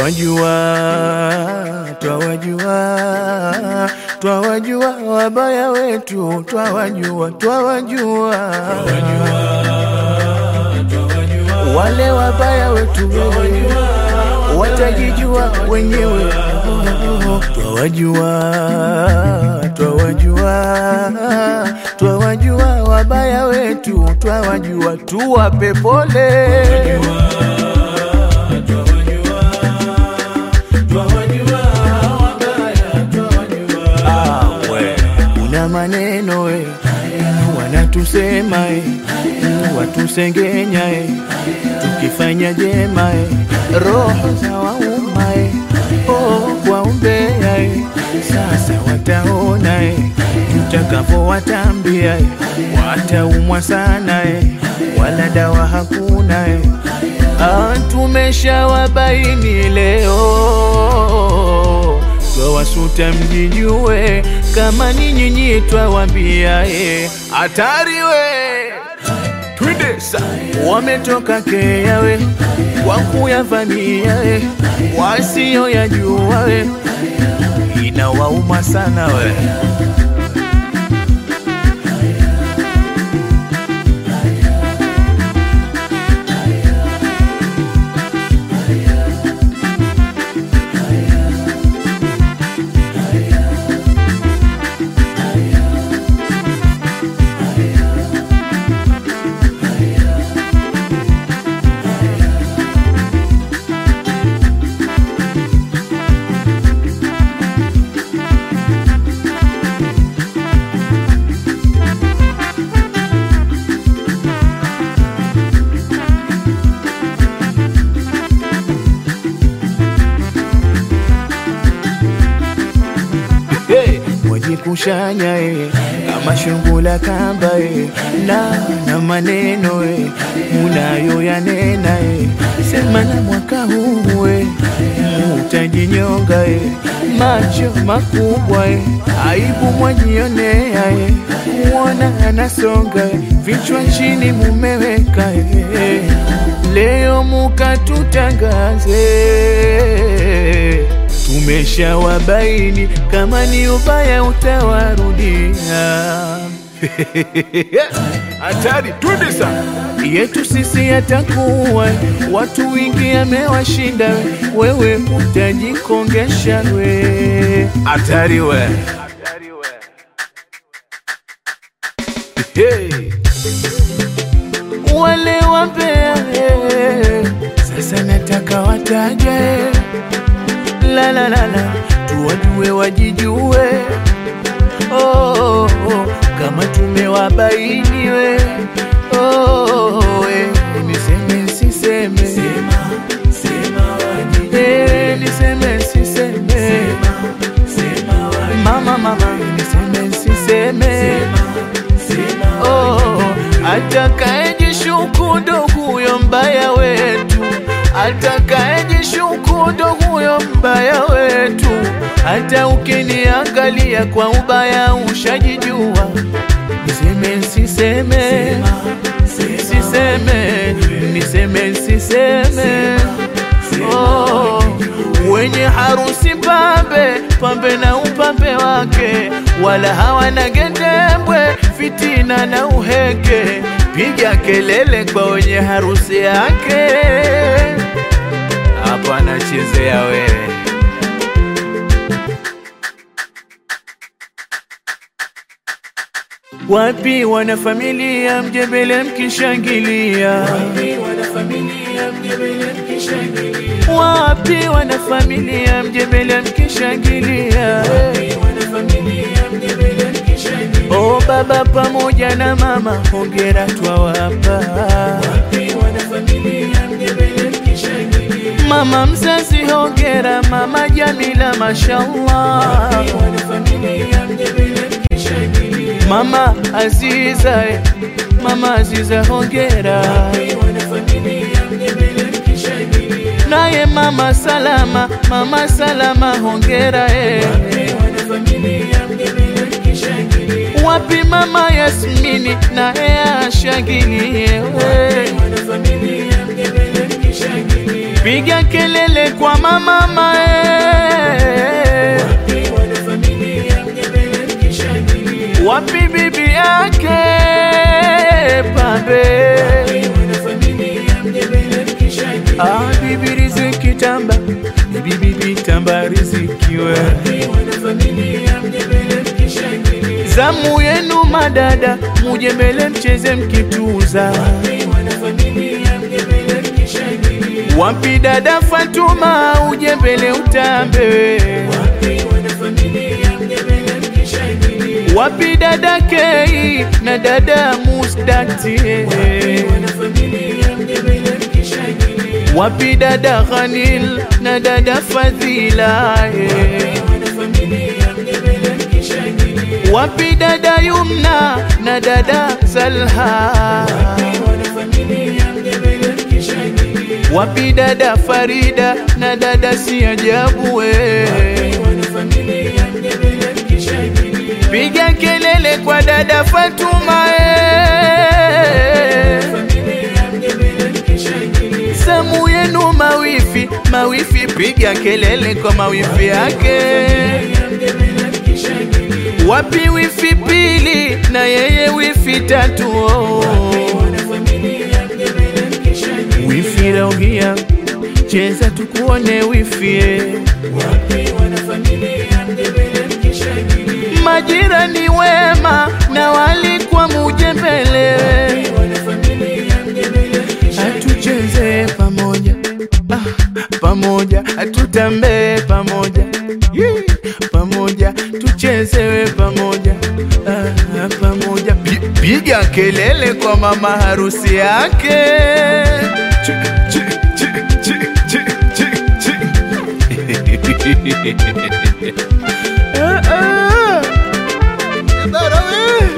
twawajua, twawajua, twawajua wabaya wetu, twawajua, twawajua wale wabaya wetu watajijua wenyewe. Twawajua, twawajua, twawajua wabaya wetu, twawajua, tuwape pole. Ah, we, una maneno we, wanatusema e, watusengenya e, tukifanya jema e, roho za wauma e, oh, kwa umbea e, sasa wataona e, tutakapowatambia e, wataumwa sana e, wala dawa hakuna e, ah, tumeshawabaini leo twawasuta mjijue, kama ni nyinyi twawambia e, hatari we twende sa wametoka keawe kwa kuyavamia e, wasiyo yajua we inawauma sana we hey, mwajikushanya e, kama shungula kamba e, na na maneno e, munayo yanena e, sema na mwaka huu e, mutajinyonga e, macho makubwa e, aibu mwajionea e, kuona anasonga e, vichwa chini mumeweka e, leo mukatutangaze tumeshawabaini kama ni ubaya utawarudia. Hatari, twende sana yetu sisi yatakuwa watu wingi amewashinda, wewe utajikongesha we. Hatari we, hey. Wale wambea hey. Sasa nataka wataje la la la la, tuwajue wajijue, oh, oh, oh, kama tumewabaini we, oh, oh, we, niseme siseme, Eh, niseme siseme, mama mama, niseme siseme, oh, atakaejishuku ndo huyo mbaya wetu atakaejishuku ndo huyo mbaya wetu. Hata ukiniangalia kwa ubaya ushajijua, niseme siseme, siseme, niseme siseme. Oh, wenye harusi pambe pambe na upambe wake, wala hawana gendembwe, fitina na uheke. Piga kelele kwa wenye harusi yake hapa anachezea wewe. Wapi wana familia mjebele mkishangilia? Wapi wana familia mjebele mkishangilia? O baba pamoja na mama, hongera twawapa. Mama mzazi hongera, mama Jamila mashallah. Mama Aziza, eh, mama Aziza hongera. Naye mama Salama, mama Salama hongera eh. Wapi mama Yasmini naye ashangilie we. piga kelele kwa mama mae, wapi bibi yake pambe, ah, bibi riziki tamba, bibi bibi tamba rizikiwe, zamu yenu madada, muje mbele mcheze mkituza Wapi dada Fatuma uje mbele utambe, wapi dada Kei na dada Mustati, wapi dada Ghanil na dada Fadhila, wapi dada Yumna na dada Salha wapi dada Farida na dada si ajabu we, piga kelele kwa dada Fatuma e, samu yenu mawifi mawifi, piga kelele kwa mawifi yake. Wapi wifi pili na yeye wifi tatu oh. Wifi rauhia cheza tukuone wifi majirani wema na walikwa muje mbele atucheze pamoja ah, pamoja atutambee pamoja Yee, pamoja tuchezewe pamoja ah, pamoja Pi- piga kelele kwa mama harusi yake Chi, chi, chi, chi, chi, chi, chi. Ah, ah. Bara we.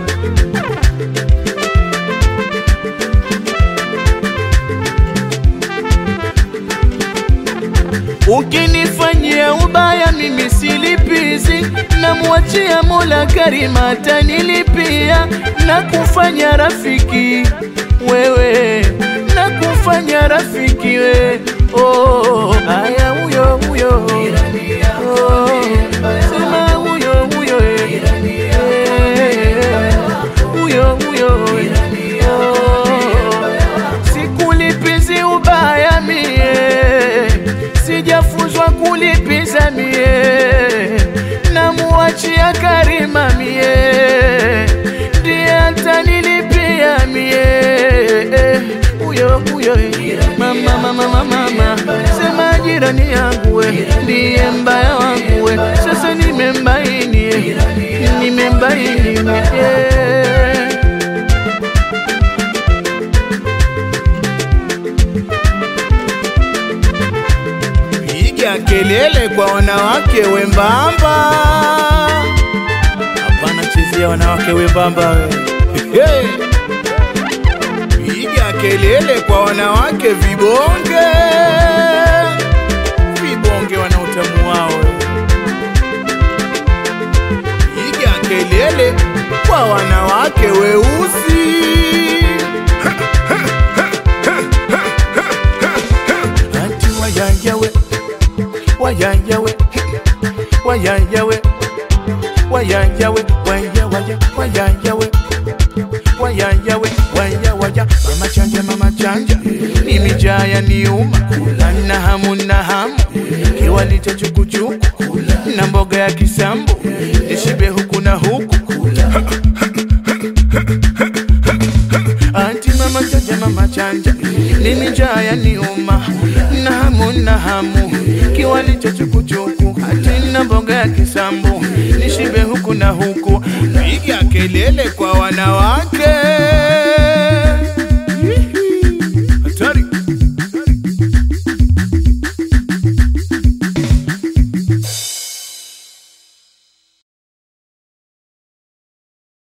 Ukinifanyia ubaya mimi silipizi, namwachia Mola Karima atanilipia na kufanya rafiki wewe, na kufanya rafiki we oh, haya huyo huyo oh, sema huyo huyo eh, eh, huyo huyo eh, oh, sikulipizi ubaya mie sijafunzwa kulipiza mie, namuachia Karima mie, ndiye atanilipia mie. Huyo huyo eh, mama mama mama mama, sema jirani yangu we, ndiye mbaya wangu we, sasa nimembaini eh, nimembaini eh. Piga kelele kwa wanawake wembamba, hapana chezea wanawake wembamba we. Hey. Piga kelele kwa wanawake vibonge, vibonge wana utamu wao. Piga kelele kwa wanawake weusi. Ati wayayawe wayayawe wayayawe wayayawe waya waya wayayawe wayayawe waya waya mama chanja mama chanja ni mijaya niuma na hamu na hamu kiwali cha chukuchuku na mboga ya kisambu nishibe huku na huku Anti mama chanja mama chanja Nini njaya ni uma Na hamu na hamu Kiwali cha chukuchuku Hati na mboga ya kisambu Nishibe huku na huku Piga kelele kwa wanawake